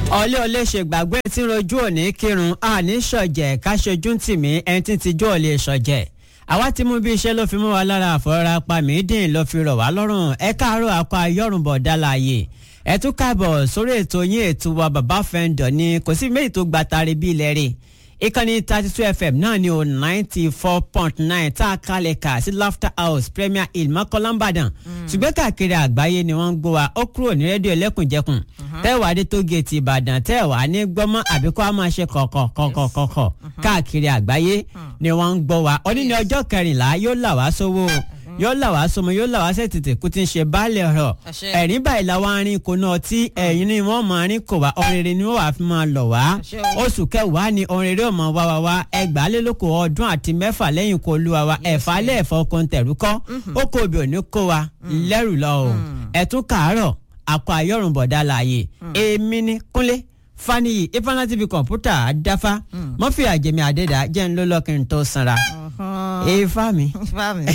ọlẹ́ ọlẹ́ ṣe gbàgbé tí ń rojú òní kírun àní ṣọ̀jẹ̀ káṣojú tìmí ẹni tí ti jó ò lè ṣọ̀jẹ̀ àwa ti mú bí iṣẹ́ ló fi mú wa lára àfọ̀rọ̀ra pa mídìn ló fi rọ̀ wá lọ́rùn ẹ káàárọ̀ akọ ayọ́rùnbọ̀ dálàyè ẹ tún káàbọ̀ sórí ètò yín ètò wa bàbá fẹ́ǹdọ̀ ni kò sí méjì tó gbàtàrí bí ilẹ̀ rè ìkànnì thirty two fm náà ni o ninety four point nine tá a kalẹ̀ kà sí laughter house premier hill mọ́kànlá ìbàdàn ṣùgbọ́n káàkiri àgbáyé ni wọ́n ń gbọ́ wa ó kúrò ní rédíò ẹlẹ́kùnjẹkùn tẹ́wàá dé tó géètì ìbàdàn tẹ́wàá ní gbọ́mọ́ àbí kó a máa ṣe kọ̀kọ̀kọ̀kọ̀kọ̀ káàkiri àgbáyé ni wọ́n ń gbọ́ wa òní ní ọjọ́ kẹrìnlá yóò là wá sówó yóò là wá sọmọ yóò là wá sẹ́tìtì kú ti ń ṣe baálé ọ̀rọ̀ ẹ̀rín báyìí la wá rin kò náà tí ẹ̀yìn ni wọ́n máa rin kò wá ọ̀rẹ́rẹ́ ni wọ́n wàá fi máa lọ̀ wá oṣù kẹwàá ni ọ̀rẹ́rẹ́ ò máa wá wá wá ẹgbàálélókò ọdún àti mẹ́fà lẹ́yìn kó lu wa ẹ̀fà lẹ́ẹ̀fọ́ kọ́ńtẹ̀rù kọ́ ó kó obì òní kó wa lẹ́rù lọ o ẹ̀tún kàárọ̀ àkọ ayọ́rùnbọ̀dá láàyè èmi ni kúnlé faniyi ifeanyi tv kọ̀ǹpútà dáfá mọ́fì àjẹmí àdẹ́dà jẹ́ ń lọ́lọ́kìn tó sanra ifá mi. ifá mi.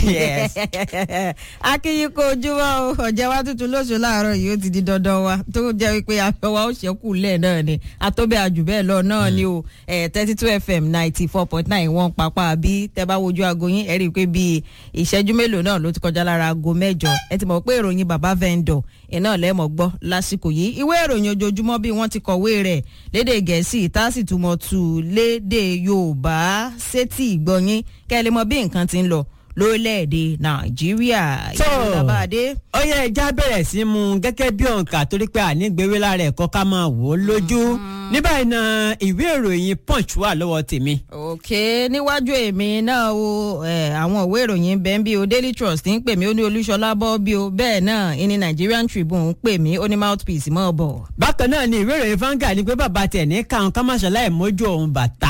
akínyìn kó ojúmọ́ o ọ̀jẹ̀ wa tuntun lóṣù láàárọ̀ yìí ó ti di dandan wa tó jẹ́ wípé afẹ́ wa ó ṣẹ́kù lẹ̀ náà ni àtọ́bẹ̀ àjù bẹ́ẹ̀ lọ náà ni o thirty two fm ninety four point nine wọ́n papá bí tẹ́ bá wojú aago yín ẹ rí i pé bíi ìṣẹ́jú mélòó náà ló ti kọjá lára aago mẹ́jọ ẹ ti mọ̀ pé ìròyìn bàbá vendor iná lẹ́mọ̀ gbọ́ lásìkò yìí ìwé ìròyìn ojoojúmọ́ bí wọ́n ti kọ̀wé rẹ̀ lédè gẹ̀ẹ́sì tá a sì túmọ̀ tù lédè yorùbá sétí ìgbọ̀nyín kẹ́ ẹ lè mọ bí nǹkan ti ń lọ lórílẹ̀‐èdè nàìjíríà tó ìlàbàdé. ó yẹ ẹja bẹ̀rẹ̀ sí mu gẹ́gẹ́ bí òǹkà torí pé ànígbèwé lára ẹ̀kọ́ ká máa wò ó lójú ní báyìí náà ìwé ìròyìn punch wà lọ́wọ́ tèmi. òkè níwájú èmi náà o àwọn ìwé ìròyìn bẹ́ẹ̀ bí o daily trust ń pè mí ó ní olúṣọlá bọ́ bí o bẹ́ẹ̀ náà ìní nigerian tribune ń pè mí ó ní mouthpiece mọ́ bọ̀. bákan náà ni ìwé ìròyìn fanga ni pé bàbá tẹ̀ ní káwọn ká má ṣàlàyé mójú òun bàtà.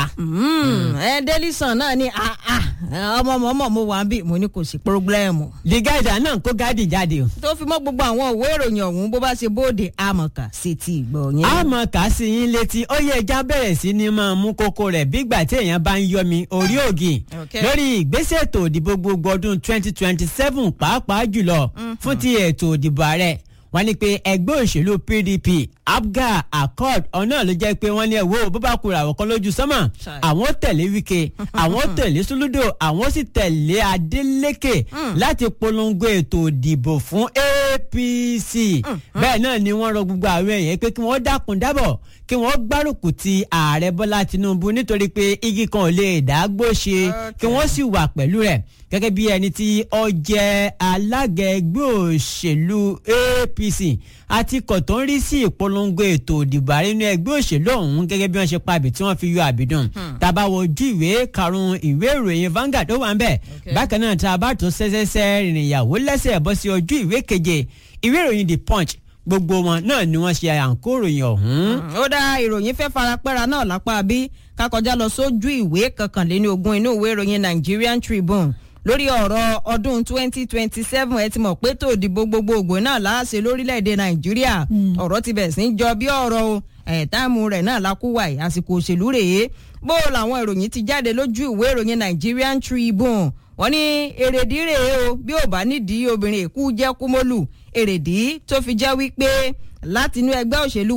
ẹ daily sun náà ni ọmọ mọ́mọ́ mo wà ń bí mo ní kò sí pírọ́blẹ́mù. the guide náà kó gáàdì jáde o. tó fi mọ́ gbogbo àwọn ìwé ìròyìn ọ̀hún bó bá ṣe bóde àmọ̀kà sí ti ìgbọ̀ yẹn. àmọ̀kà sí yín létí ó yẹ ẹja bẹ̀rẹ̀ sí ni máa mú kókó rẹ̀ bígbà tí èèyàn bá ń yọ mi orí ògì lórí ìgbésẹ̀ ètò òdìbò gbogbo ọdún twenty twenty seven pàápàá jùlọ fún ti ètò òdìbò ààrẹ wọ́n ní pé ẹgbẹ́ òṣèlú pdp abga accord ọ̀nà ló jẹ́ pé wọ́n ní ẹ̀wọ́ bó bá kura àwọn kan lójú sánmà àwọn tẹ̀lé wike àwọn tẹ̀lé suludo àwọn sì tẹ̀lé adeleke láti polongo ètò ìdìbò fún apc bẹ́ẹ̀ náà ni wọ́n rọ gbogbo àwọn èèyàn pé kí wọ́n dákun dábọ̀ kí wọ́n gbárùkù ti ààrẹ bọ́lá tinubu nítorí pé igi kan ò lè dágbó ṣe kí wọ́n sì wà pẹ̀lú rẹ̀ gẹ́gẹ́ bí ẹni tí ó jẹ́ alága ẹgbẹ́ òṣèlú apc àti kọ̀tọ́ ń rí sí ìpolongo ètò òdìbò ààrẹ inú ẹgbẹ́ òṣèlú ọ̀hún gẹ́gẹ́ bí wọ́n ṣe pabì tí wọ́n fi yọ àbídùn tàbá wo ojú ìwé karùn-ún ìwé ìròyìn Vanguard ó wà ń bẹ̀ bákan náà tá a bá tó ṣẹ́ṣẹ́ṣẹ́ rìnrìn ìyàwó lẹ́sẹ̀ bọ́ sí ojú ìwé keje ìwé ìròyìn The Punch gbogbo wọn náà ni wọ́n ṣe àǹkó ìròyìn ọ̀hún. ó dá ìròyìn fẹ́ farapẹ́ra náà lápá bí kákọjá lọ sójú ìwé kankanléní ogún inú ìwé ìròyìn Nigerian Tribune lórí ọ̀rọ̀ ọdún 2027 ẹ ti mọ̀ pé tó dìbò gbogbogbò náà láàṣẹ lórílẹ̀‐èdè nàìjíríà ọ̀rọ̀ ti bẹ̀ sí ń jọ bí ọ̀rọ̀ o ẹ̀ẹ́dààmú rẹ̀ náà lákúwà àsìkò òṣèlú rèé bó làwọn ìròyìn ti jáde lójú ìwé ìròyìn Nigerian Tribune wọ́n ní èrèdí rèé o bí ò bá nídìí obìnrin èkú jẹ́ kúmọ́lù èrèdí tó fi jẹ́ wípé láti inú ẹgbẹ́ òṣèlú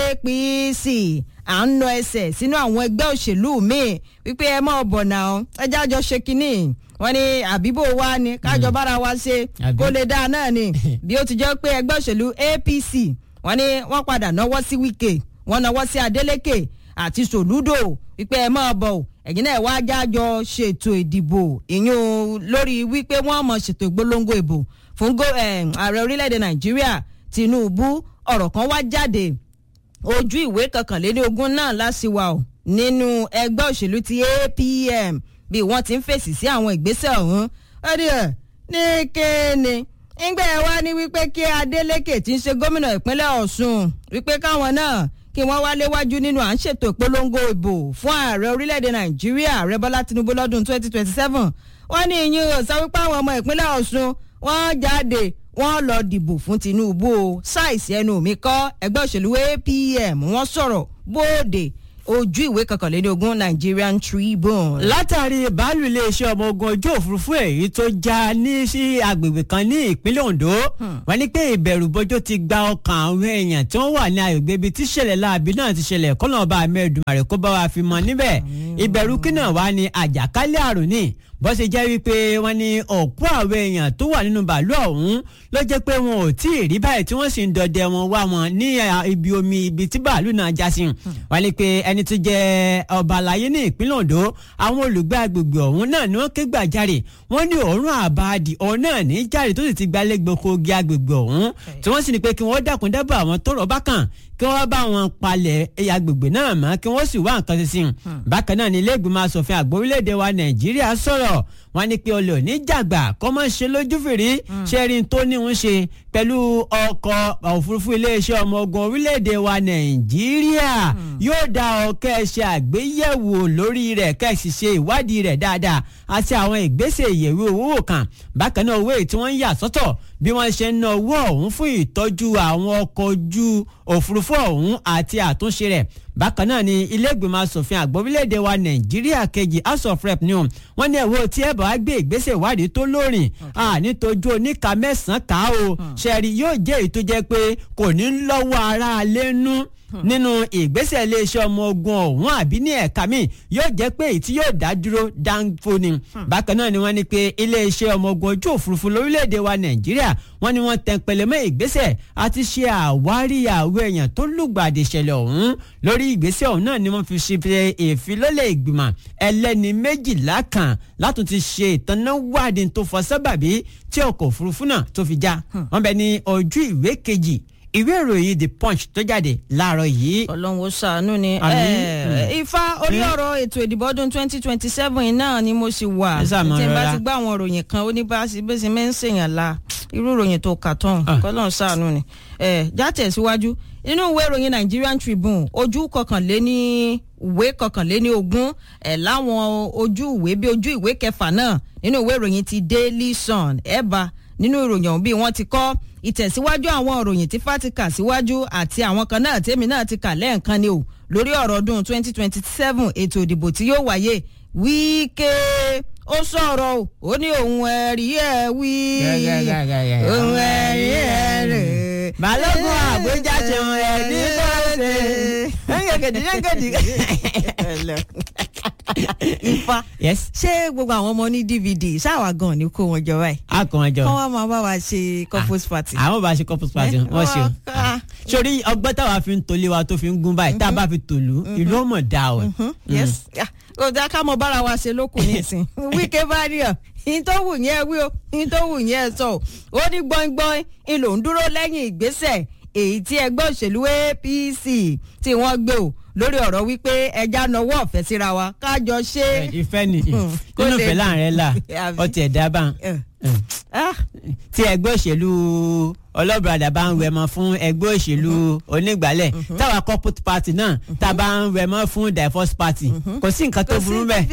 APC à ń nọ ẹsẹ̀ sínú àwọn ẹgbẹ́ òṣèlú míì wípé ẹ mọ̀ bọ̀ náà ẹ jájọ ṣe kínní wọ́n ní àbíbò wa ni kájọ bára wa ṣe kó lè dáa náà ni bí ó ti jẹ́ pé ẹgbẹ́ òṣèlú APC wọ́n ní wọ́n padà náwó sí Wike wọ́n náwó sí Adeleke àti Soludo wípé ẹ máa bọ̀ ẹ̀yin náà wá jájọ ṣètò ìdìbò ìyún lórí wípé wọ́n mọ̀ ṣètò ìgbólóńgó ìbò fún ààrẹ orílẹ̀-èdè Nàìjíríà Tinubu ọ̀rọ̀ kan wá jáde ojú ìwé kankanléní ogún náà láṣìwà ò nínú ẹgbẹ́ òṣèlú ti APM bí wọ́n ti ń fèsì sí àwọn ìgbésẹ̀ ọ̀hún ọdí ẹ̀ ní kéènì ńgbẹ́ ẹ wá ní wípé kí Adeleke tí ń ṣe gómìnà ìpínlẹ̀ Ọ̀ṣun wípé káwọn náà kí wọ́n wá léwájú nínú à ń ṣètò ìpolongo ìbò fún ààrẹ orílẹ̀-èdè Nàìjíríà ààrẹ Bọ́lá Tinubu lọ́dún 2027 wọ́n ní ìyín ò sọ wípé àwọn ọmọ ìpínlẹ̀ Ọ̀ṣun wọ́n jáde wọ́n lọ dìbò fún Tinubu o ṣáìsì ẹnu mi kọ́ ẹgbẹ́ òṣèlú APM wọ́n sọ̀rọ̀ bóde ojú ìwé kọkànléní ogún Nigerian Tribune. látàrí bàálù iléeṣẹ́ ọmọ ogun ojú òfurufú èyí tó já ní sí agbègbè kan ní ìpínlẹ̀ Ondo wọ́n ní pé ìbẹ̀rù bójó ti gba ọkàn àwọn èèyàn tí wọ́n wà ní agbègbè ibi tí ìṣẹ̀lẹ̀ láabi náà ti ṣẹlẹ̀ kọ́nà ọba amẹ́ẹ̀dùmarè kó bá wa fi mọ́ níbẹ̀ ìbẹ̀rù kí náà wá ní àjàkálẹ̀ àrùn ní bó ṣe jẹ́ wípé wọ́n ní òkú àwọn èèyàn tó wà nínú bàálù ọ̀hún ló jẹ́ pé wọn ò tí ì rí báyìí tí wọ́n sì ń dọdẹ wọn wá wọn ní ibi omi ibi tí bàálù náà já sí wọ́n ní pé ẹni tó jẹ́ ọba àlàyé ní ìpínlẹ̀ Ondo àwọn olùgbé agbègbè ọ̀hún náà ni wọ́n ké gbàjarè wọ́n ní òórùn àbáàdì ọ̀hún náà ní jáde tó sì ti gbalẹ̀ gbòkógi agbègbè ọ̀hún tí wọ́n sì ní pé kí wọ́n dákun dábàá àwọn tó rọ̀ bá kàn kí wọ́n bá wọn palẹ̀ agbègbè náà mọ́ kí wọ́n sì wá nǹkan ṣe sí i. bákan náà ni ilé ìgbìmọ̀ asòfin àgbà orílẹ̀-èdè wa nàìjíríà sọ̀rọ̀ wọ́n ní pé olè òní jàgbà kọ́ mọ́ ṣe lójú fèrè ṣẹ́rin tó ní ń ṣe pẹ̀lú ọkọ̀ òfurufú iléeṣẹ́ ọmọ ogun orílẹ̀-èdè wa nàìjíríà yóò dá ọkẹ́ ṣe àgbéyẹ̀wò lórí rẹ̀ kẹ́sì ṣe ìwádìí rẹ̀ dáadáa àti àwọn ìgbésẹ̀ ìyẹ̀wò owó kan bákan náà owó èyí tí wọ́n ń yà sọ́tọ̀ bí wọ́n ṣe ń ná owó ọ̀hún fún ìtọ́jú àwọn ọkọ̀ ojú òfurufú ọ̀hún àti àtúnṣe rẹ̀ bákan náà ni ilé ìgbìmọ̀ asòfin àgbà orílẹ̀-èdè wa nàìjíríà kejì house of rep ni wọ́n ní ẹ̀wọ́ tí ẹ̀ bá gbé ìgbésẹ̀ ìwádìí tó lóòrìn nítojú oníka mẹ́sàn-án ká o ṣẹ̀rí yóò jẹ́ èyí tó jẹ́ pé kò ní lọ́wọ́ ara lẹ́nu nínú ìgbésẹ̀ iléeṣẹ́ ọmọ ogun ọ̀hún àbí ní ẹ̀ka míì yóò jẹ́ pé èyí tí yóò dá dúró dáńfó ni. bákan náà ni wọ́n ní pé iléeṣẹ́ ọmọ ogun ojú òfurufú lórílẹ̀‐èdè wa nàìjíríà wọ́n ní wọ́n tẹ̀ pẹ̀lẹ́ mọ́ ìgbésẹ̀ àti ṣe àwárí àwọn èèyàn tó lùgbàdì ìṣẹ̀lẹ̀ ọ̀hún lórí ìgbésẹ̀ ọ̀hún náà ni wọ́n fi ṣe ìfilọ́lẹ̀ ìgbìmọ̀ ẹlẹ́ni méjìlá kan látún ti ṣe ìtanáwádìí tó fọ sábàbí tí ọkọ̀ òfurufú náà tó fi já wọ́n bẹ ní ojú ìwé kejì ìwé ìròyìn the punch tó jáde láàárọ̀ yìí. ọlọ́run ó ṣàánú ni ifá orí ọ̀rọ̀ ètò ìdìbò ọdún twenty twenty seven náà ni mo sì wà tí n bá ti gbá àwọn ìròyìn kan ó ní bá bó ṣe máa ń ṣèyàn la irú ìròyìn tó kà tán kọ́lọ́run ṣàánú ni jáde síwájú nínú ìwé ìròyìn Nigerian Tribune ojú kọkànléní ìwé kọkànléní ogún ẹ̀ láwọn ojú ìwé bí ojú ìwé kẹfà náà nínú ìwé ìròyìn ti Daily Sun ẹ̀ bá nínú ìròyìn ọ̀hún bí wọ́n ti kọ́ ìtẹ̀síwájú àwọn ìròyìn tí fati kà síwájú àti àwọn kan náà tèmi náà ti kà lẹ́ẹ̀kan ni o lórí ọ̀rọ̀ ọdún 2027 ètò ìdìbò tí yóò wáyé Wíkẹ́ ó sọ̀rọ̀ o ó ní òun ẹ̀rí ẹ̀ wí òun ẹ̀rí ẹ̀ rè. balógun àbújá ṣe ń ẹ̀ ní bọ́ọ̀sẹ̀ yẹ́ngẹ̀dì yẹ́ngẹ̀dì. ifá yes. ṣé gbogbo àwọn ọmọ ní dvd ṣáwa gan ni kó wọn jọ báyìí. a kò wọn jọ. kọ́ wa máa bá wa ṣe couples party. àwọn bá ṣe couples party wọ́n ṣe o. sórí ọgbọ́n táwa fi ń tolé wa tó fi ń gún báyìí tá a bá fi tòlú ìlú ọmọ dá o. yes kò dá ká mọ bára wa ṣe lókun nísìn wíkẹ́ bá rí ọ yín tó wù yẹn wí o yín tó wù yẹn sọ o ó ní gbọ́ngbọ́n ń lò ń dúró lẹ́yìn ìgbésẹ̀ èyí tí ẹgbẹ́ òṣèlú APC tí wọ́n gbé o lórí ọ̀rọ̀ wípé ẹja nọwọ́ ọ̀fẹ́ síra wa kájọ ṣe. ìfẹ́ ni nínú ìfẹ́ láàrin ẹ̀ la ọtí ẹ̀dá bá tí ẹgbẹ́ òṣèlú ọlọ́bùradà bá ń wẹ̀mọ́ fún ẹgbẹ́ òṣèlú onígbàlẹ̀ táwa corporate party náà tá a bá ń wẹ̀mọ́ fún divorce party kò sí nǹkan tó burú bẹ́ẹ̀.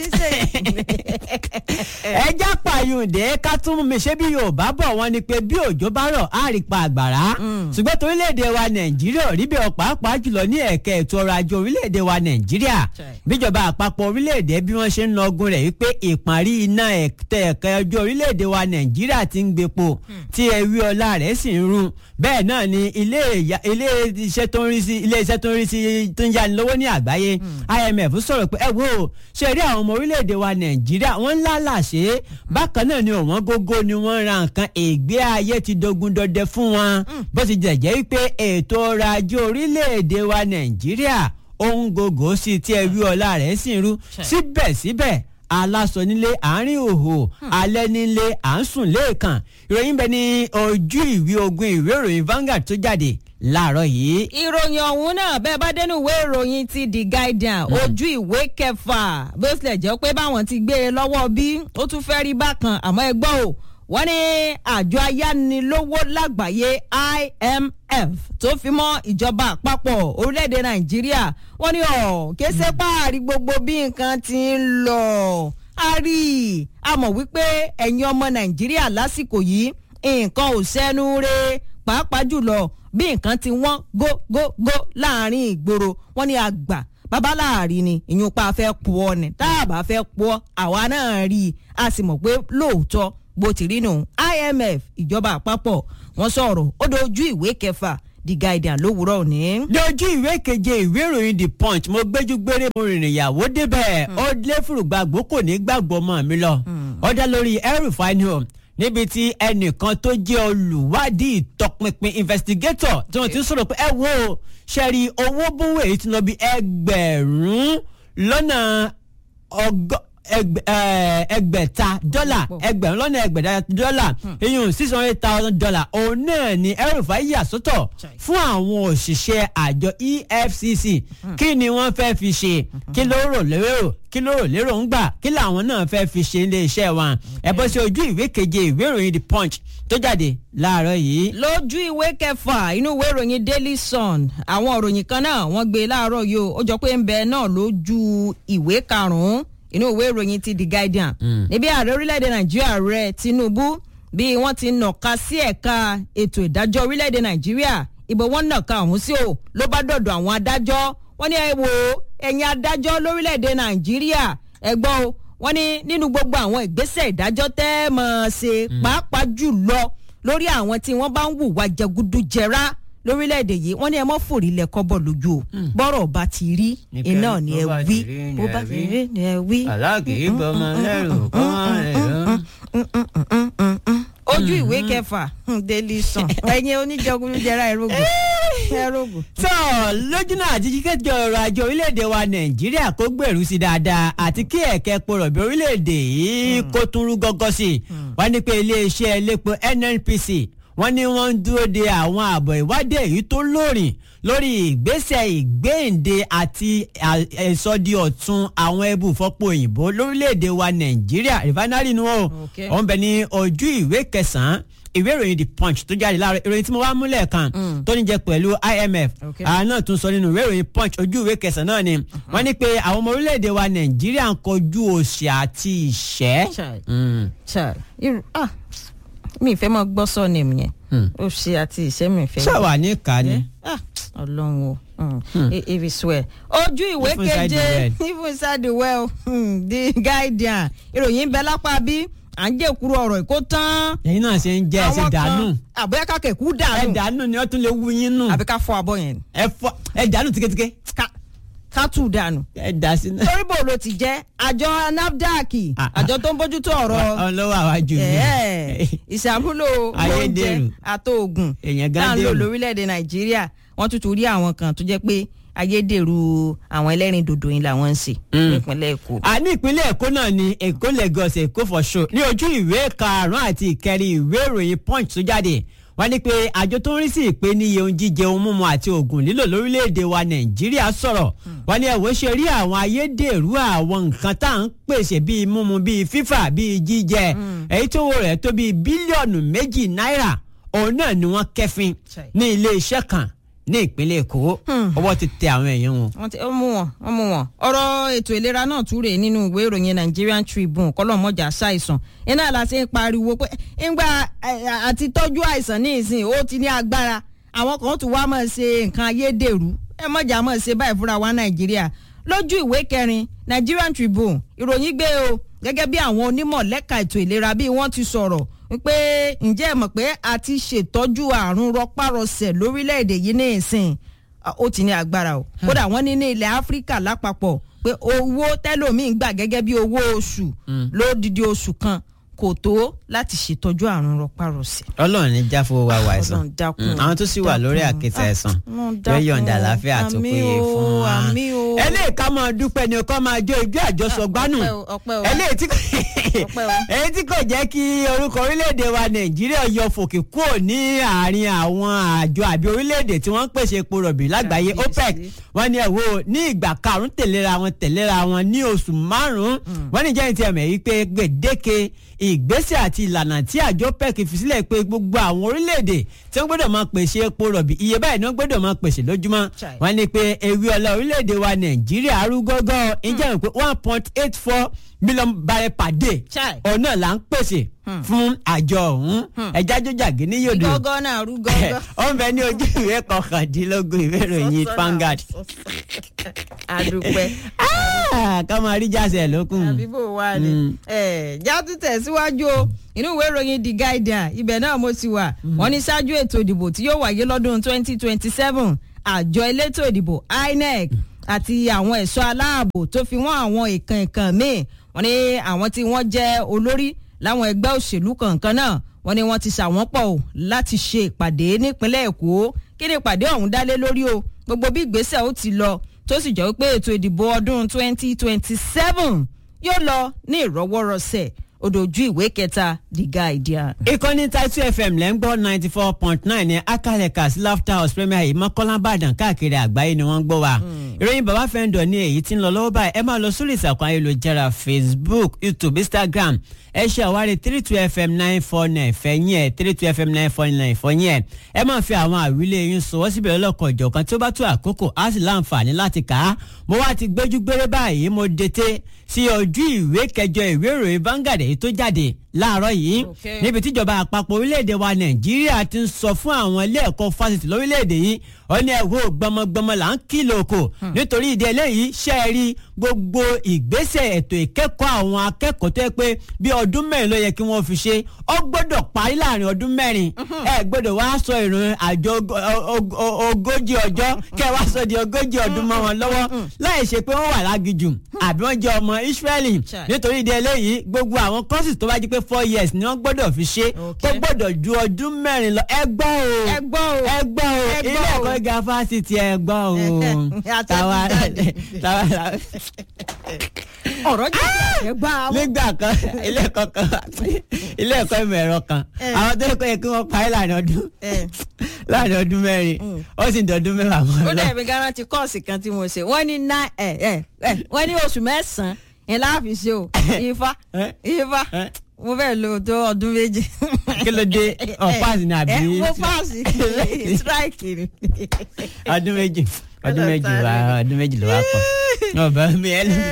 ẹjá pààyùndé ká tún mi ṣé bí yorùbá bọ̀ wọ́n ni pé bí òjò bá rọ̀ á rí pa àgbàrá ṣùgbọ́n torílẹ̀-èdè wa nàìjíríà rí bẹ́ẹ̀ pàápàá jùlọ ní ẹ̀ka ètò ọrọ̀ ajé orílẹ̀-èdè wa nàìjíríà bíjọba àpapọ̀ orílẹ̀-èdè bí wọ́n ṣe ń lọgun rẹ̀ wípé ìparí iná ẹ̀ka ẹjọ́ orílẹ̀-èdè wa nàìjíríà ti ń gbépo tí ewé ọlá rẹ̀ sì ń run bẹ́ẹ̀ náà ni ilé iṣẹ́ tó ń rí sí ilé iṣẹ́ tó ń rí sí tó ń yáni lówó ní àgbáyé IMF sọ̀rọ̀ pé ẹ wo ṣe rí àwọn ọmọ orílẹ̀-èdè wa nàìjíríà wọ́n ńlá làṣẹ bákan náà ni òwọ́n gógó ni wọ́n ra nǹkan ègbé ayé ti dogun dọdẹ fún wọn bó ti jẹ́ jẹ́ wípé ètò ọrọ̀ ajé orílẹ̀-èdè wa nàìjíríà ohun gògó sí tí ẹwí ọlá rẹ̀ sì ń rú síbẹ̀síbẹ̀ aláṣọ nílé àárín òhò alẹ́ nílé à ń sùn lẹ́ẹ̀kan ìròyìn bẹ ní ojú ìwé ogun ìwé ìròyìn Vanguard tó jáde láàárọ̀ yìí. ìròyìn ọ̀hún náà bẹ́ẹ̀ bá dénú ìwé ìròyìn ti The Guardian ojú ìwé kẹfà bó tilẹ̀ jẹ́ pé báwọn ti gbé e lọ́wọ́ bí ó tún fẹ́ rí bákan àmọ́ ẹ gbọ́ o wọ́n ní àjọ ayánilówó lágbàáyé IMF tó fi mọ́ ìjọba àpapọ̀ orílẹ̀-èdè Nàìjíríà wọ́n ní ọ̀ kése páàrí gbogbo bí nǹkan ti ń lọ a rí i a mọ̀ wípé ẹ̀yin ọmọ Nàìjíríà lásìkò yìí nǹkan ò sẹ́nu re pàápàá jùlọ bí nǹkan ti wọ́n gógógó láàrin ìgboro wọ́n ní àgbà bàbá láàrin ni ìyún pa fẹ́ pọ̀ ni tá a bá fẹ́ pọ̀ àwa náà rí i a sì mọ̀ pé lóòótọ́ bó ti rí nù IMF ìjọba àpapọ̀ wọ́n sọ̀rọ̀ ó dojú ìwé kẹfà The Guardian lówùúrọ̀ òní. lójú ìwé keje ìwé ìròyìn the punch mo gbẹ́jú gbére mo rìnrìn ìyàwó débẹ̀ ó lé fùrùgbàgbó kò ní gbàgbọ́ ọmọ mi lọ ó dá lórí El-Rufai ni o níbi tí ẹnìkan tó jẹ́ olùwádìí ìtọpinpin investigator tí wọ́n ti ń sọ̀rọ̀ pé ẹ wo ṣẹ́rí owó bówó èyí ti lọ bí ẹgbẹ̀rún lọ́nà ọgọ́ ẹgbẹ- ẹ, ẹgbẹ̀ta dọ́là ẹgbẹ̀rún lọ́nà ẹgbẹ̀ta dọ́là iyùn six hundred thousand dollar òun náà ni El-Rufai yà sọ́tọ̀ fún àwọn òṣìṣẹ́ àjọ EFCC kí ni wọ́n fẹ́ fi ṣe kí ló rò lérò kí ló rò lérò ń gbà kí làwọn náà fẹ́ fi ṣe ilé iṣẹ́ wọn ẹ bọ́ sí ojú ìwé keje ìwé ìròyìn The Punch tó jáde láàárọ̀ yìí. lójú ìwé kẹfà inú ìwé ìròyìn Daily Sun àwọn ìròyìn kan náà wọ́n gbé láàárọ̀ yìí o ó jọ pé ń bẹ náà lójú ìwé karùnún inú ìwé ìròyìn ti The Guardian níbi ààrẹ orílẹ̀-èdè Nàìjíríà rẹ̀ Tinubu bí wọ́n ti nàka sí ẹ̀ka ètò ìdájọ́ orílẹ̀-èdè Nàìjíríà ìbò wọn nàka ọ̀hún sí o ló bá dọ̀dọ̀ àwọn adájọ́ wọ́n ní ẹ wò ó ẹ̀yin adájọ́ lórílẹ̀-èdè Nàìjíríà ẹ gbọ́ o wọ́n ní nínú gbogbo àwọn ìgbésẹ̀ ìdájọ́ tẹ́ ẹ mọ̀ ṣe pàápàá jùlọ lórí àwọn tí wọ́n bá ń hùwà jẹgúdújẹrá lórílẹ̀‐èdè yìí wọ́n ní ẹ mọ́ fòrí lẹ kọ́bọ̀ lójú o bọ́rọ̀ bá ti rí Nìkan iná ni ẹ bó bá wí ti rí ni bó ẹ bá ti wí. rí ni ẹ wí. aláàkì ìbọmọ lẹ́rù kọ́ wọn rẹ̀ lọ. ojú ìwé kẹfà hmm, Daily Sun ẹ̀yin oníjẹgúdújẹrá ẹrógùn ẹrógùn. tó lójúnà àti kíkẹ́jọ ọrọ̀ ajé orílẹ̀-èdè wa nàìjíríà kó gbèrú sí dáadáa àti kí ẹ̀kẹ́ porọ̀bì orílẹ̀-èdè yìí kó tún rú gọ́gọ́ sí i wọ́n ní pé iléeṣẹ́ elépo NNPC wọ́n ní wọ́n ń dúró de àwọn àbọ̀ ìwádìí èyí tó lóòrìn lórí ìgbésẹ̀ ìgbéǹde àti ìsọdi ọ̀tun àwọn ẹbù fọ́pọ̀ òyìnbó lórílẹ̀‐èdè wa nàìjíríà rìfánárì ni wọ́n Okay. wọ́n bẹ ní ojú ìwé kẹsàn-án ìwé ìròyìn the punch tó jáde láàárọ̀ ìròyìn tí mo wá múlẹ̀ kan tó ní jẹ pẹ̀lú IMF Okay. àwọn náà tún sọ nínú ìwé ìròyìn punch ojú ìwé kẹsàn-án náà ni wọ́n ní pé àwọn ọmọ orílẹ̀‐èdè wa nàìjíríà ń kojú òṣì àti ìṣẹ́. Chai. Mm. Chai, irú ah mi ìfẹ́ mọ́ gbọ́ sọ ni yẹn ó ṣe àti ìṣẹ́ mi ìfẹ́. ṣáwa ní ká ni. Ah, ọlọ́run o if it's well. ojú ìwé Even inside the keje well. even inside the well hmm, the guardian ìròyìn bẹ lápá bí à ń jẹ́ kúrò ọ̀rọ̀ ìkó tán. ẹ̀yin náà ṣe ń jẹ́ ẹ ṣe Àwọn kan- dànù àbúyá kákẹ́ kú ẹ dànù dànù ni wọ́n tún lè wú yín nù àbí ká fọ abọ́ yẹn ẹ fọ ẹ dànù tíketíke Ká- ká tù dànù. ẹ dà sí náà. torí bò ló ti jẹ́ àjọ NAFDAC Ah, ah. àjọ tó ń bójútó ọ̀rọ̀ ọlọ́wọ́ àwájú mi. ẹ̀ẹ́, ìṣàmúlò oúnjẹ Ayédèrú. àtòògùn Èèyàn tá à ń lò gádẹ́rù. lórílẹ̀‐èdè nàìjíríà wọ́n tún tún rí àwọn kan tó jẹ́ pé ayédèrú àwọn ẹlẹ́rìn dòdò yìí làwọn ń ṣe nípínlẹ̀ èkó. a ní ìpínlẹ̀ èkó náà ni èkó Lagos èkó for show ní ojú ìwé karùn-ún àti ìkẹrin ìwé ìròyìn punch tó jáde wọ́n ní pé àjọ tó ń rí sí ìpèníyè ohun jíjẹ ohun mímu àti oògùn lílò lórílẹ̀‐èdè wa nàìjíríà sọ̀rọ̀ wọ́n ní ẹ̀wọ́ ṣe rí àwọn ayédèrú àwọn nǹkan tá à ń pèsè bíi mímu bíi fífà bíi jíjẹ èyí tó wọ rẹ̀ tó bíi bílíọ̀nù méjì náírà òun náà ni wọ́n kẹ́fín Chai. ní ilé iṣẹ́ kan ní ìpínlẹ̀ èkó ọwọ́ ti tẹ àwọn èèyàn wọn. wọ́n ti ó mú wọn wọ́n mú wọn. ọ̀rọ̀ ètò ìlera náà tún rèé nínú ìwé ìròyìn Nigerian Tribune kọ́lọ́mọjà ṣàìsàn iná la ṣe ń pariwo pé ńgbà eh, àti tọ́jú àìsàn ní ìsìn ó ti ní agbára àwọn kan tún wá máa ṣe nǹkan ayédèrú ẹ mọ̀jà máa ṣe báyìí fúnra wa Nàìjíríà lójú ìwé kẹrin Nigerian Tribune ìròyìn gbé o gẹ́gẹ́ bí àwọn onímọ̀ lẹ́ka ètò ìlera bí wọ́n ti sọ̀rọ̀ wípé ǹjẹ́ ẹ mọ̀ pé a ti ṣètọ́jú àrùn rọpárọsẹ̀ lórílẹ̀‐èdè yìí ní ìsìn Ah, ó ti ní agbára o kódà wọ́n ní ní ilẹ̀ áfíríkà lápapọ̀ pé owó tẹ́lòmíín gbà gẹ́gẹ́ bí owó oṣù lódìdí oṣù kan kò tó láti ṣètọ́jú àrùn rọpárọsẹ̀. ọlọ́run ní jáfó wa wà àìsàn Ọlọ́run dákun, Mm, àwọn tó sì wà lórí dákun. àkẹ́tì àìsàn Ọlọ́run yóò dákun. yọ̀ǹda àlàáfíà tó Àmín péye o, fún wa. àmín o. eléyìí ká máa dúpẹ́ ni kó máa jó ijó àjọsọ gbánù ọpẹ́ o, ọpẹ́ o. eléyìí tí kò Ọpẹ́ o. èyí tí kò jẹ́ kí orúkọ orílẹ̀-èdè wa nàìjíríà yọ fòkè kúrò ní àárín àwọn àjọ àbí orílẹ̀-èdè tí wọ́n ń pèsè epo rọ̀bì lágbàáyé Kábíyèsí. OPEC wọ́n ní ẹ̀wọ́ ní ìgbà karùn-ún tẹ̀léra wọn tẹ̀léra wọn ní oṣù márùn-ún wọ́n ní jẹ́yìn tí ẹ̀mẹ̀ yìí pé gbèdéke ìgbésẹ̀ àti ìlànà tí àjọ pec fi sílẹ̀ pé gbogbo àwọn orílẹ̀-èdè tí wọ́n gbọ́dọ̀ máa pèsè epo rọ̀bì iye báyìí ni wọ́n gbọ́dọ̀ máa pèsè lójúmọ́ Chai. wọ́n ní pé ewé ọlá orílẹ̀-èdè wa nàìjíríà arúgọ́gọ́ ìjẹ́ pé one point eight four million barrel per day Chai. ọ̀nà là ń pèsè fún àjọ ọ̀hún ẹja jọjàgé ní yòdò gọ́gọ́ náà rú gọ́gọ́. ó ń bẹ ní ojú ìwé kọkàndínlógún ìwé ìròyìn Vanguard àdùpẹ́ Ah, ká máa rí jáde lókun. àbí bò wá ni. ẹ já tún tẹ̀síwájú o inú ìwé ìròyìn the guardian ibẹ̀ náà mo ti wà wọ́n ní ṣáájú ètò ìdìbò tí yóò wáyé lọ́dún twenty twenty seven àjọ elétò ìdìbò inec àti àwọn ẹ̀ṣọ́ aláàbò tó fi wọ́n àwọn ìkàn ìkàn míì wọ́n ní àwọn tí wọ́n jẹ́ olórí láwọn ẹgbẹ́ òṣèlú kọ̀ọ̀kan náà wọ́n ní wọ́n ti ṣàwọn pọ̀ o láti ṣe ìpàdé nípínlẹ̀ èkó kí ni ìpàdé ọ̀hún dálé lórí o gbogbo bí ìgbésẹ̀ ó ti lọ tó sì jẹ́ wípé ètò ìdìbò ọdún 2027 yóò lọ ní ìrọwọ́rọsẹ̀ odòjú ìwé kẹta the guardian. ìkànnì Title FM lẹ́ ń gbọ́ ninety four point nine ní akalẹ̀ka sí laughter house premier yìí mọ́kànlá ìbàdàn káàkiri àgbáyé ni wọ́n ń gbọ́ wa. ìròyìn bàbá fẹ́ǹdọ̀ ní èyí tí ń lọ lọ́wọ́ báyìí ẹ máa lọ sórí ìsàkùn ayélujára facebook youtube instagram ẹ ṣe àwárí three two fm nine four nine fẹ̀yìn ẹ̀ three two fm nine four nine fọyín ẹ̀ ẹ máa fi àwọn àwílé yín sọwọ́ síbẹ̀ lọ́kọ̀ ìjọ̀kan tí ó bá tó àkókò á sì láǹfààní láti kà á mo wá ti gbójú gbére báyìí mo dete sí ojú ìwé kẹjọ ìwé ìròyìn Vanguard èyí tó jáde láàárọ̀ yìí Okay. níbi tíjọba àpapọ̀ orílẹ̀-èdè wa nàìjíríà ti ń sọ fún àwọn ilé ẹ̀kọ́ fásitì lórílẹ̀-èdè yìí ó ní ẹ̀wọ́ gbọmọgbọmọ là ń kìlọ̀ oko nítorí ìdí eléyìí ṣe é rí gbogbo ìgbésẹ̀ ètò ìkẹ́kọ̀ọ́ àwọn akẹ́kọ̀ọ́ tó yẹ pé bí ọdún mẹ́rin ló yẹ kí wọ́n fi ṣe ó gbọ́dọ̀ parí láàrin ọdún mẹ́rin ẹ gbọ́dọ̀ wá sọ ìrun àjọ ogo- o- o- ogójì ọjọ́ kẹ́ ẹ wá sọ di ogójì ọdún mọ́ wọn lọ́wọ́ láì ṣe pé wọ́n wà lágijù àbí wọ́n jẹ́ ọmọ Ísírẹ́lì Chai. nítorí ìdí eléyìí gbogbo àwọn courses tó bá jí pé four years ni wọ́n gbọ́dọ̀ fi ṣe Okay. tó gbọ́dọ̀ ju ọdún mẹ́rin lọ ẹ gbọ́ o ẹ gbọ́ o ẹ gbọ́ o Ẹ gbọ́ ilé o. ẹ̀kọ́ gíga fásitì ẹ gbọ́ o Àtẹ̀jáde. tàwa tàwa ọ̀rọ̀ jẹ́ ẹ gbá wọn. nígbà kan ilé ẹ̀kọ́ kan ilé ẹ̀kọ́ ìmọ̀ ẹ̀rọ kan Eh. àwọn tó yẹ kó yẹ kí wọ́n parí láàrin ọdún Eh. láàrin ọdún mẹ́rin ó sì ń dọdún mẹ́wàá mọ́ ó lọ. dẹ̀ mi garanti kọ́ọ̀sì kan tí mo ṣe wọ́n ní ná ẹ̀ ẹ̀ ẹ̀ wọ́n ní oṣù mẹ́sàn-án ẹ̀ láàfin ṣe o ifá Eh. ifá Eh. mo fẹ́ lo tó ọdún méje. kí ló dé ọ̀páàsì ni àbí ẹ mo paasi strike ni. ọdún méjì ọdún méjì wá ọdún méjì ló wá pọ̀ ọba mi ẹ lọ.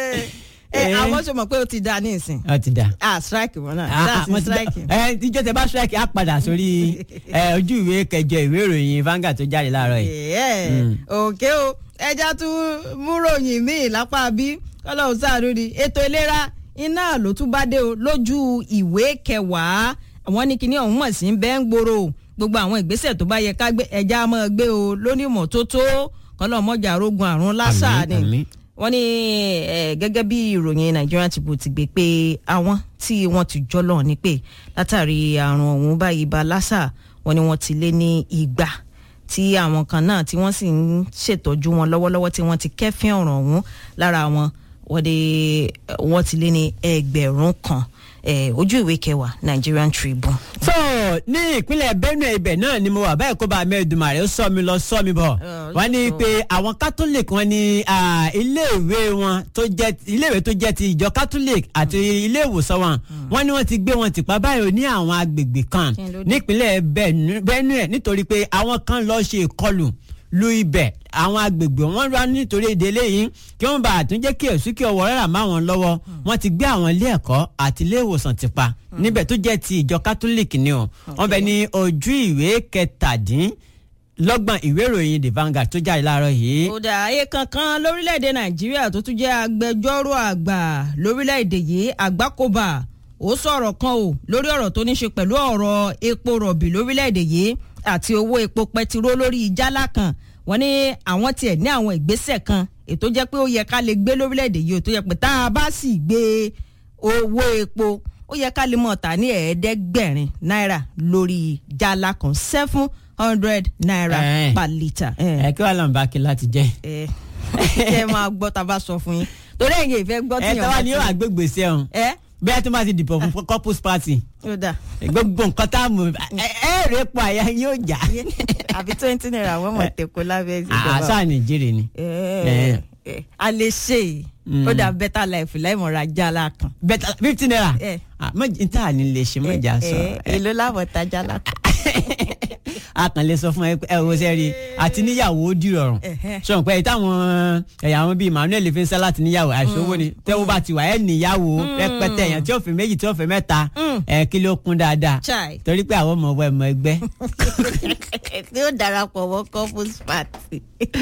ẹ àwọn sọ mọ̀ pé o ti da ní ìsìn ọ ti dà. ah strike wọn náà Ah, ah, that's mo ti dá- strike. ẹ tíjọ́ tẹ bá strike á padà sórí ẹ, ojú ìwé kẹjọ ìwé ìròyìn Vanguard tó jáde láàárọ̀ yìí. ẹ Mm. òkè o ẹja tún múròyìn míì lápá bí kọlọ́hún sáàrú ni ètò ìlera iná ló tún bá dé o lójú ìwé kẹwàá àwọn ní kíní ọ̀hún mọ̀ sí ń bẹ́ ń gbòòrò o. gbogbo àwọn ìgbésẹ̀ tó bá yẹ ká gbé ẹja máa gbé o lónímọ̀ tó tó kọlọ́hún mọ́jà arógun àrùn lásà Àmín, ni àmín. wọ́n ní eh, gẹ́gẹ́ bí ìròyìn Nigerian Tribune ti gbé pé àwọn tí wọ́n ti jọ́lọ̀ ní pé látàrí àrùn ọ̀hún báyìí bá lásà wọ́n ní wọ́n ti lé ní igba tí àwọn kan náà tí wọ́n sì ń ṣètọ́jú wọn lọ́wọ́lọ́wọ́ tí wọ́n ti kẹ́fín ọ̀ràn ọ̀hún lára wọn wọ́n dé wọ́n ti lé ní ẹgbẹ̀rún kan eh, ojú ìwé kẹwàá Nigerian Tribune. so ní ìpínlẹ̀ Benue ibẹ̀ náà ni mo wà báyìí kó bá mẹ́ẹ̀dùmarè ó sọ mi lọ sọ mi bọ̀ Ọ̀, wọ́n ní sọ. pé àwọn catholic wọ́n ní ah, iléèwé wọn tó jẹ́ iléèwé tó jẹ́ ti ìjọ catholic àti ilé ìwòsàn wọn wọ́n ní wọ́n ti gbé wọn tìpa báyìí ní àwọn agbègbè kan Kí ló dé? nípínlẹ̀ Benue- Benue nítorí pé àwọn kan lọ ṣe ìkọlù lu ibẹ̀ àwọn agbègbè wọn wá nítorí ìdílé yìí kí wọ́n bá àtúnjẹ́ kí èsù kí ọwọ́ rẹ̀ má wọn lọ́wọ́ wọ́n ti gbé àwọn ilé ẹ̀kọ́ àti ilé ìwòsàn ti pa níbẹ̀ tó jẹ́ ti ìjọ kátólíìkì ni o wọ́n bẹ ní ojú ìwé kẹtàdínlọ́gbọ̀n ìwé ìròyìn the Vanguard tó jáde láàárọ̀ yìí. kódà ayé kankan lórílẹ̀‐èdè nàìjíríà tó tún jẹ́ agbẹjọ́rò àgbà lórílẹ̀‐èdè yìí àgbákòbà ó sọ̀rọ̀ kan o lórí ọ̀rọ̀ tó ní ṣe pẹ̀lú ọ̀rọ̀ epo rọ̀bì lórílẹ̀‐èdè yìí àti owó epo pẹtiró lórí ìjálá kan wọ́n ní àwọn tiẹ̀ ní àwọn ìgbésẹ̀ kan ètò jẹ́ pé ó yẹ ká lè gbé lórílẹ̀‐èdè yìí ó tó yẹ pé tá a bá sì gbé owó epo ó yẹ ká lè mọ̀ ta ní ẹ̀ẹ́dẹ́gbẹ̀rin náírà lórí jálá kan seven hundred naira Eh. per litre. ẹ kí wàá lọ́n bá kí láti jẹ́. ẹ ẹ máa gbọ́ tá a bá sọ fún yín torí ẹ̀yin ìfẹ́ gbọ́ ẹ tí tọ́wá ni yóò wá gbégbé sí ẹ̀hún ẹ bí a tún bá ti dìbò fún couples party ó dà gbogbo nǹkan tá a mú ẹ ẹ rè pọ̀ àyà yóò jà. àbí twenty naira wọ́n mọ̀ tẹ̀kọ́ lábẹ́ ìjọba àṣà Nàìjíríà ni. ẹ ẹ, a lè ṣe Mm. ó dà better life láìmọ̀ra jálá kan. bẹ́ẹ̀ fifty naira ẹ Ah, mọ- n tá ní lè ṣe mọ̀jà sọ ẹ, èló láwọ̀ ta jálá kan. a kàn lè sọ fún ẹ pé ẹ wo sẹ́rí àti níyàwó ó dìrọ̀rùn Ẹ̀hẹ́. sọ̀rọ̀ pé táwọn ẹ̀yà àwọn bíi Emmanuel fi ń sẹ́ láti níyàwó àìsówó ni tẹ́wọ́ bá ti wà ẹ̀ níyàwó rẹpẹtẹ èèyàn tí ó fi méjì tí ó fi mẹ́ta ẹ̀ kí ló kún dáadáa Chai. torí pé àwọn ọmọ ọwọ́ ẹ̀ mọ ẹgbẹ́. tí ó darapọ̀ mọ́ couples party.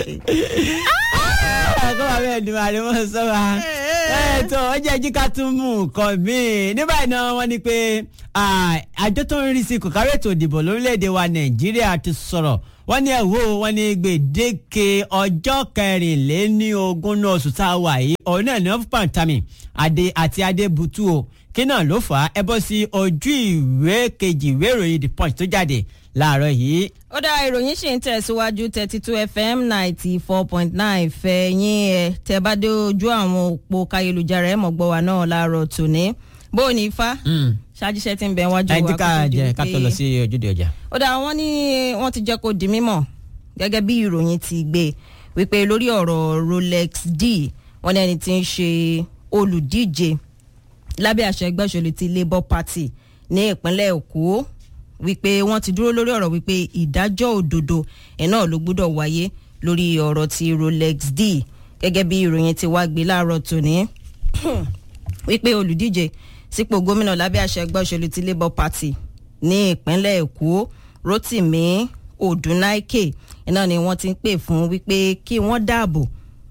kọ́ wa bẹ́ẹ̀ ni màá rí wọn sọ wa. ẹ tó ọ jẹ́ jí ká tún mú nǹkan míì ní báyìí náà wọ́n ní pé ah, àjọ tó ń rí sí kòkárí ètò ìdìbò lórílẹ̀‐èdè wa nàìjíríà ti sọ̀rọ̀ wọ́n ní ẹ̀wọ́ wọ́n ní gbèdéke ọjọ́ kẹrìnléní ogún náà oṣù tá a wà yìí ọ̀rọ̀ náà ní wọ́n pàǹtàmì adé àti adébútú o kí náà ló fà á ẹ bọ́ sí ojú ìwé kejì ìwé ìròyìn the punch tó jáde láàárọ̀ yìí ó dá ìròyìn ṣì ń tẹ̀síwájú thirty two fm ninety four point nine fẹ̀yìn ẹ̀ tẹ́ bá dé ojú àwọn òpó káyélujára ẹ̀ mọ̀ gbọ́ wa náà láàárọ̀ tòní bó o ní ifá ṣáájíṣẹ́ tí ń bẹ wájú wa ẹ dín ká kó tó di jẹ ká tó lọ pé- sí ojúde ọjà. ó dá wọn ní wọ́n ti jẹ́ kó di mímọ̀ gẹ́gẹ́ bí ìròyìn ti gbé wípé lórí ọ̀rọ̀ rolex d wọ́n ní ẹni tí ń ṣe olùdíje lábẹ́ àṣẹ ẹgbẹ́ òṣèlú ti labour party ní ìpínlẹ̀ èkó wípé wọ́n ti dúró lórí ọ̀rọ̀ wípé ìdájọ́ òdodo ẹ̀ náà ló gbúdọ̀ wáyé lórí ọ̀rọ̀ ti rolex d gẹ́gẹ́ bí ìròyìn ti wá gbé láàárọ̀ tòní wípé olùdíje sípò gómìnà lábẹ́ àṣẹ ẹgbẹ́ òṣèlú ti labour party ní ìpínlẹ̀ èkó rotimi odunaike iná ni wọ́n ti ń pè fún wípé kí wọ́n dáàbò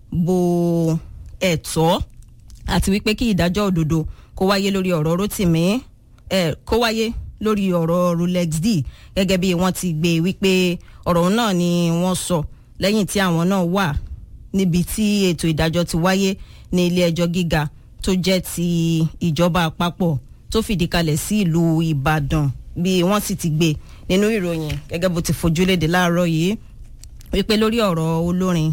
bo ẹ̀tọ́ àti wípé kí ìdájọ́ òdodo kó wáyé lórí ọ̀rọ̀ rotimi eh, kó wáyé lórí ọ̀rọ̀ rolex d gẹ́gẹ́ bí wọ́n ti gbé wípé ọ̀rọ̀ náà ni wọ́n sọ lẹ́yìn tí àwọn náà wà níbi tí ètò ìdájọ́ ti wáyé ní ilé ẹjọ́ gíga tó jẹ́ ti ìjọba àpapọ̀ tó fìdí kalẹ̀ sí ìlú ìbàdàn bí wọ́n sì ti gbé nínú ìròyìn gẹ́gẹ́ bó ti fojúlédè láàárọ̀ yìí wípé lórí ọ̀rọ̀ olórin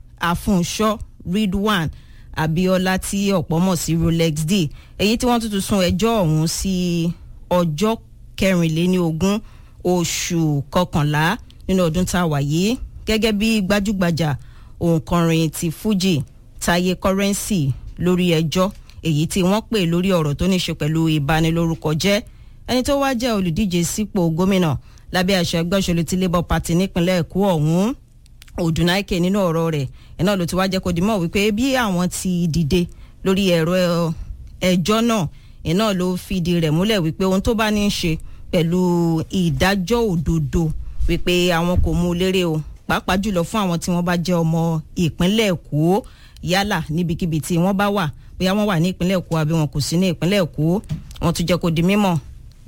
àfúnṣọ́ ridwan abiola tí ọ̀pọ̀ mọ̀ sí rolex d èyí tí wọ́n tuntun sún ẹjọ́ ọ̀hún sí ọjọ́ kẹrìnléní ogún oṣù kọkànlá nínú ọdún tá a wà yìí gẹ́gẹ́ bí gbajúgbajà òǹkọrin ti fuji taye currency lórí ẹjọ́ èyí tí wọ́n pè lórí ọ̀rọ̀ tó ní ṣe pẹ̀lú ìbanilórúkọ jẹ́ ẹni tó wá jẹ́ olùdíje sípò gómìnà lábẹ́ àṣẹ ẹgbẹ́ òṣèlú ti labour party nípínlẹ̀ èkó ọ̀hún òdùnáìkè nínú ọ̀rọ̀ rẹ̀ ẹ̀ náà ló ti wá jẹ́ kó di mọ̀ wípé bí àwọn ti dìde lórí ẹ̀rọ ẹjọ́ náà ẹ̀ náà ló fìdí rẹ̀ múlẹ̀ wípé ohun tó bá ní í ṣe pẹ̀lú ìdájọ́ òdodo wípé àwọn kò mú un lérè o pàápàá jùlọ fún àwọn tí wọ́n bá jẹ́ ọmọ ìpínlẹ̀ èkó yálà níbikíbi tí wọ́n bá wà bóyá wọ́n wà ní ìpínlẹ̀ èkó àbí wọn kò sí ní ìpínlẹ̀ èkó wọ́n tún jẹ́ kó di mímọ̀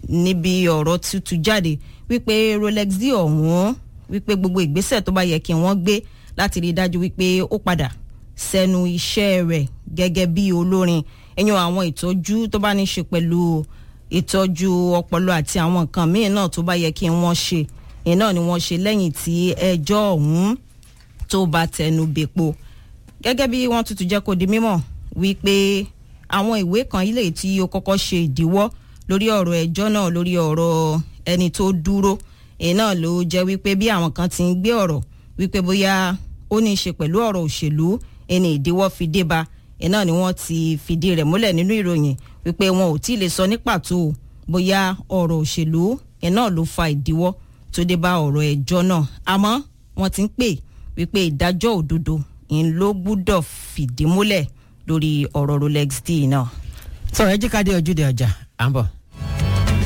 níbi ọ̀rọ̀ tuntun jáde wípé rolex d ọ̀hún wípé gbogbo ìgbésẹ̀ tó bá yẹ kí wọ́n gbé láti rí i dájú wípé ó padà sẹ́nu iṣẹ́ rẹ̀ gẹ́gẹ́ bí olórin ẹ̀yàn àwọn ìtọ́jú tó bá ní ṣe pẹ̀lú ìtọ́jú ọpọlọ àti àwọn nǹkan míì náà tó bá yẹ kí wọ́n ṣe ìyẹn náà ni wọ́n ṣe lẹ́yìn tí ẹjọ́ ọ̀hún tó bá tẹnu bèpo gẹ́gẹ́ bí wọ́n tuntun jẹ́ kó di mímọ̀ wípé àwọn ìwé kan ilé tí ó kọ́kọ́ ṣe ìdíwọ́ lórí ọ̀rọ̀ ẹjọ́ náà lórí ọ̀rọ̀ ẹni tó dúró èyí náà ló jẹ́ wípé bí àwọn kan ti ń gbé ọ̀rọ̀ wípé bóyá ó ní í ṣe pẹ̀lú ọ̀rọ̀ òṣèlú ẹni ìdíwọ́ fi dé ba èyí náà ni wọ́n ti fìdí rẹ̀ múlẹ̀ nínú ìròyìn wípé wọn ò tí ì lè sọ ní pàtó bóyá ọ̀rọ̀ òṣèlú ẹ̀ náà ló fa ìdíwọ́ tó dé bá ọ̀rọ̀ ẹjọ́ náà àmọ́ wọ́n ti ń pè wípé ìdájọ́ òdodo ń ló gbúdọ̀ fìdí múlẹ̀ lórí ọ̀rọ̀ rolex d náà. sọ̀rọ̀ ẹ jí ká dé ojúde ọjà à ń bọ̀.